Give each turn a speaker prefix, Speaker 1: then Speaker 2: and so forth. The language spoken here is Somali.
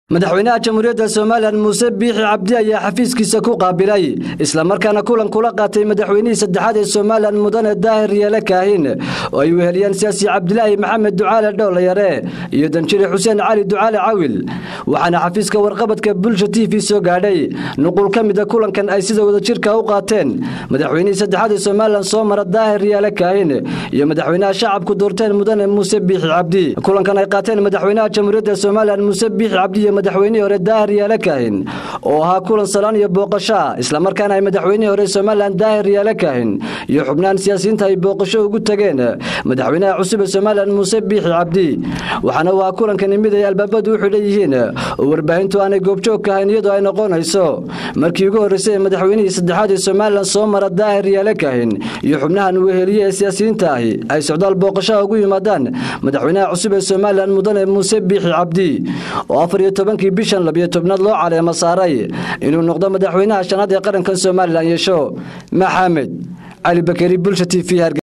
Speaker 1: madaxweynaha jamhuuriyadda somalilan muuse biixi cabdi ayaa xafiiskiisa ku qaabilay islamarkaana kulan kula qaatay madaxweynihii saddexaad ee somalilan mudane daahir yeele kaahin oo ay weheliyeen siyaasi cabdilaahi maxamed ducaale dhowlayare iyo danjire xuseen cali ducaale cawil waxaana xafiiska warqabadka bulsha t v soo gaadhay nuqul ka mida kulankan ay sida wadajirka u qaateen madaxweynihii saddexaad ee somalilan soo mara daahir yeele kaahin iyo madaxweynaha shacabku doorteen mudane muuse biixi cabdi kulankan ay qaateen madaxweynaha jamhuuriyadda somalilan muuse biixi cabdi iyo madaxweynihii hore daahir yeele kaahin oo ahaa kulan salaan iyo booqashoa islamarkaana ay madaxweynihii hore somalilan daahir yeele kaahin iyo xubnaan siyaasiyiinta ay booqasho ugu tageen madaxweynaha cusub ee somalilan muuse biixi cabdi waxaana waa kulankani mid ay albaabadu u xidhan yihiin oo warbaahintu aanay goobjoog ka hayn iyadoo ay noqonayso markii ugu horreysay ee madaxweynihii saddexaad ee somalilan soo mara daahir yeele kaahin iyo xubnahan weheliye ee siyaasiyiinta ahi ay socdaal booqashoa ugu yimaadaan madaxweynaha cusub ee somalilan mudane muuse biixi cabdi oo afar iyo tobankii bishan labiyo tobnaad loo caleemo saaray inuu noqdo madaxweynaha shanaad ee qarankan somalilan yeesho maxamed cali bakeri bulsha t v